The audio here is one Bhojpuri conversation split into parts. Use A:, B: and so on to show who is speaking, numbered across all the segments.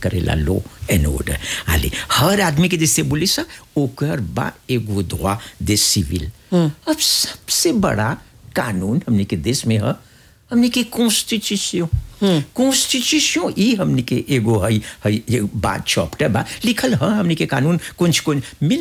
A: करेला लो एंड ऑर्डर आले हर आदमी के जैसे बोली सा ओकर बा एगो दुआ दे सिविल अब सबसे बड़ा कानून हमने के देश में है हमने के कॉन्स्टिट्यूशन कॉन्स्टिट्यूशन ई हमने के एगो है है ये बात चैप्टर बा लिखल है हमने के कानून कुछ कुछ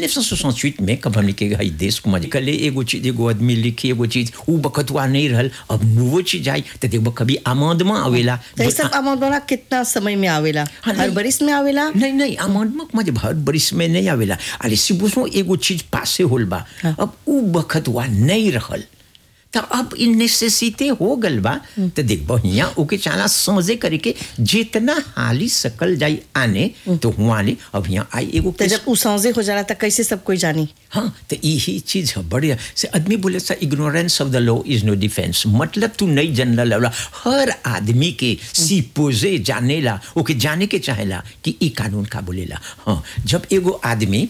A: 1968 में कब हमने के है देश को मजे कले एगो चीज एगो आदमी लिखी एगो चीज उ बखतवा नहीं रहल अब नुवो चीज आई तो देखो कभी आमदमा आवेला
B: तो ये सब अमाउंट कितना समय में आवेला
A: हाँ,
B: हर
A: नहीं।
B: बरिस में आवेला
A: नहीं नहीं अमाउंट मत हर बरिस में नहीं आवेला अरे सिबुसो एगो चीज पासे होल बा अब उ बखतवा नहीं रहल तो अब इन नेसेसिटी हो गल बा तो देख बढ़िया ओके चाला समझे करे के जितना हाली सकल जाई आने तो हुआ ले अब यहाँ आई एगो
B: तो जब उ सौजे हो जाला तो कैसे सब कोई जानी
A: हाँ तो यही चीज है बढ़िया से आदमी बोले सा ignorance of the law is no defence मतलब तू नहीं जानला लवला हर आदमी के सिपोजे जानेला ओके जाने के चाहेला कि ई कानून का बोलेला हाँ जब एगो आदमी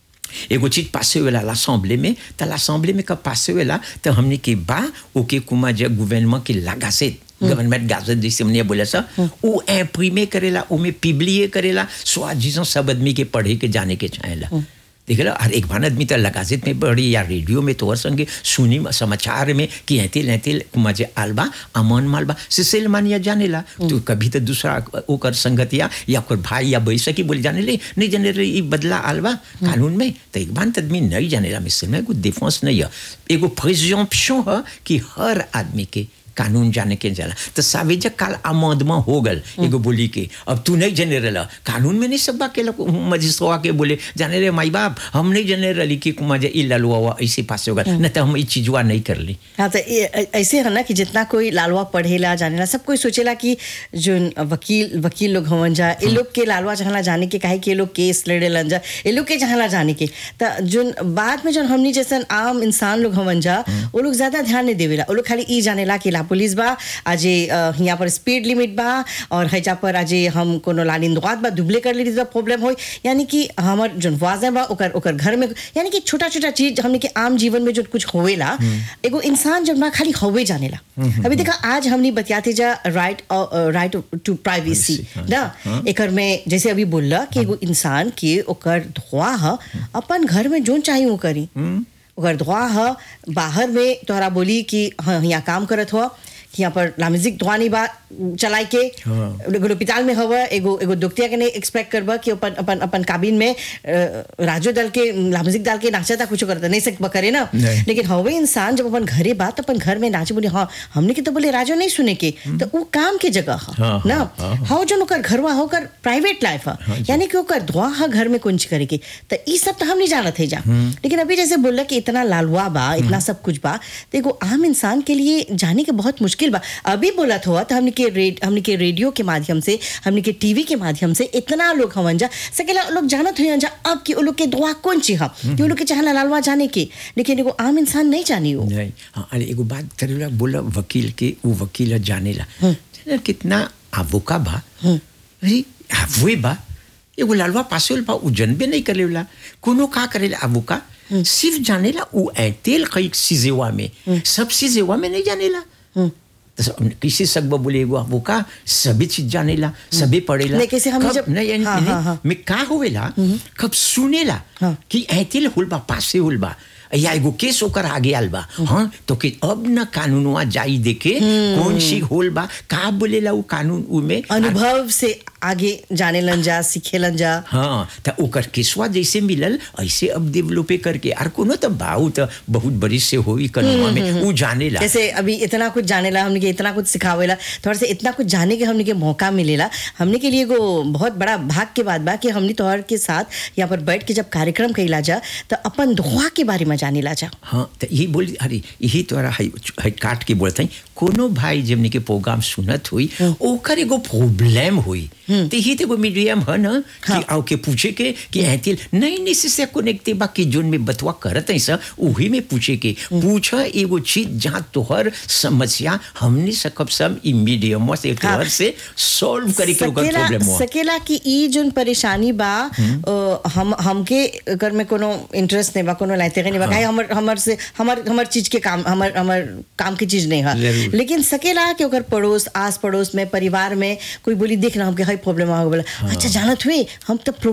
A: एगो चीज पासे होला l'assemblée में तो l'assemblée में कब पासे होला तो हमने के बा ओके कुमा जब गवर्नमेंट के लगा से गवर्नमेंट गाजत जैसे हमने बोला सा वो इम्प्रीमे करेला वो में पिबलिए करेला स्वाद जिसों सब आदमी के पढ़े के जाने के चाहेला देख लो और एक भान आदमी तो लगाजित में पढ़ी या रेडियो में तो और संगे सुनी समाचार में कि ऐतिल ऐतिल मजे आलबा अमन मालबा सिसेल मानिया जाने ला तो कभी तो दूसरा ओकर संगतिया या ओकर भाई या बैसा की बोले जाने ले नहीं जाने ले ई बदला आलबा कानून में तो एक भान आदमी नहीं जाने ला मिसल में कोई डिफेंस नहीं है एगो प्रिजम्पशन है कि हर आदमी के कानून जाने के जाला तो सावेजा काल आमदमा हो गल एगो बोली के अब तू नहीं जाने रहा कानून में नहीं सब बा के मजिस्ट्रा के बोले जाने रे माई बाप हम नहीं जाने रही कि मजे ई ललुआ हुआ ऐसे पास हो गल न तो हम ई चीजवा नहीं कर ली
B: हाँ तो ये ऐ- ऐसे है ना कि जितना कोई लालवा पढ़ेला जानेला सब कोई सोचेला कि जो वकील वकील लोग हवन जा ये लोग के लालवा चाहला जाने के काहे कि ये लोग केस लड़ेलन जा ये लोग के चाहला जाने के तो जो बाद में जो हमनी जैसन आम इंसान लोग हवन जा वो लोग ज्यादा ध्यान नहीं देवेला वो लोग खाली ई जानेला कि ला पुलिस बा आज यहाँ पर स्पीड लिमिट बा और हैजा पर आज हम कोनो लानिंदवाद बा दुबले कर ली तो प्रॉब्लम हो यानी कि हमर जो वाजे बा ओकर ओकर घर में यानी कि छोटा छोटा चीज हमने के आम जीवन में जो कुछ होवेला एगो इंसान जब ना खाली होवे जानेला अभी देखा आज हमने बतियाते जा राइट राइट टू प्राइवेसी
A: हाँ,
B: ना एकर में जैसे अभी बोलला कि एगो इंसान के ओकर धोआ ह अपन घर में जोन चाहिए वो करी ओकर धोआ ह बाहर में तोहरा बोली कि हाँ यहाँ काम करत हुआ कि यहाँ पर लामिजिक धोआ नहीं बा चलाई के
A: हाँ।
B: एगो अस्पताल में हवा एगो एगो दुखतिया के नहीं एक्सपेक्ट करबा कि अपन अपन अपन काबिन में अ, राजो दल के लामिजिक डाल के नाचा था कुछ करता नहीं सकबा करे ना
A: नहीं।
B: लेकिन हवे इंसान जब अपन घरे बात अपन घर में नाचे बोले हाँ हमने के तो बोले राजो नहीं सुने के तो वो काम के जगह ह
A: हाँ,
B: ना
A: हाँ, हाँ।
B: हाँ जो ओकर घरवा हो ओकर प्राइवेट लाइफ है
A: हाँ जी।
B: यानी कि ओकर धुआ है घर में कुंज करे के तो ई सब तो हम नहीं जानत है जा लेकिन अभी जैसे बोला कि इतना लालवा बा इतना सब कुछ बा तो एगो आम इंसान के लिए जाने के बहुत मुश्किल बा अभी बोला हुआ तो हमने के रेड हमने के रेडियो के माध्यम से हमने के टीवी के माध्यम से इतना लोग हवन जा सकेला लोग जानत हुई जा अब कि वो लोग के दुआ कौन ची हम कि वो लोग के चाहला लालवा जाने के लेकिन एगो आम इंसान नहीं जानी वो
A: नहीं हाँ अरे एगो बात करेला बोला वकील के वो वकील जानेला जाने कितना आवोका बा अरे आवुए बा एगो लालवा पासे बा उ जनबे नहीं करेला कोनो का करेला आवोका सिर्फ जानेला उ ऐतेल कई सीजेवा में सब सीजेवा में नहीं जानेला तो सब- किसी सकबा बोले एगो आवोका सभी चीज जानेला सभी पढ़ेला
B: नहीं, कैसे हमने
A: कब-
B: जब-
A: नहीं यानी-
B: हाँ,
A: यानी
B: हाँ, हाँ।
A: में का होवेला कब सुनेला
B: हाँ।
A: कि ऐतिल हुल बा पासे हुल बा या एगो केस ओकर आगे आल बा हाँ तो कि अब न कानूनवा जाई देखे कौन सी होल बा का बोलेला उ कानून उ में
B: अनुभव से आगे जाने लन जा सीखे लन जा
A: हाँ तो ओकर केसवा जैसे मिलल ऐसे अब डेवलपे करके और कोनो तो बाऊ तो बहुत बड़ी से होई कानूनवा में उ जानेला
B: जैसे अभी इतना कुछ जानेला हमने के इतना कुछ सिखावेला थोड़ा से इतना कुछ जाने के हमने के मौका मिलेला हमने के लिए एगो बहुत बड़ा भाग के बात बा कि हमने तोहर के साथ यहाँ पर बैठ के जब कार्यक्रम कैला जा तो अपन धोआ के बारे में जानेला जा
A: हाँ तो यही बोली अरे यही तोरा है, है काट के बोलते हैं कोनो भाई जमने के प्रोग्राम सुनत हुई ओकर एगो प्रॉब्लम हुई तो यही तो एगो मीडियम है ना कि आओ के पूछे के कि ऐतिल नहीं नहीं से कनेक्ट बा कि जोन में बतवा करत है सर वही में पूछे के पूछा एगो चीज जहाँ तोहर समस्या हमने सकब सब ई मीडियम से तोहर से सॉल्व करे के ओकर
B: सकेला
A: प्रॉब्लम हुआ
B: सकेला कि ई जोन परेशानी बा अ, हम हमके अगर में कोनो इंटरेस्ट नहीं बा कोनो लाइते नहीं बा काहे हमर हमर से हमर हमर चीज के काम हमर हमर काम की चीज नहीं है
A: जरूर जरूर।
B: लेकिन सकेला कि ओकर पड़ोस आस पड़ोस में परिवार में कोई बोली देख ना हमके हई प्रॉब्लम आ गया अच्छा जानत हुई हम तो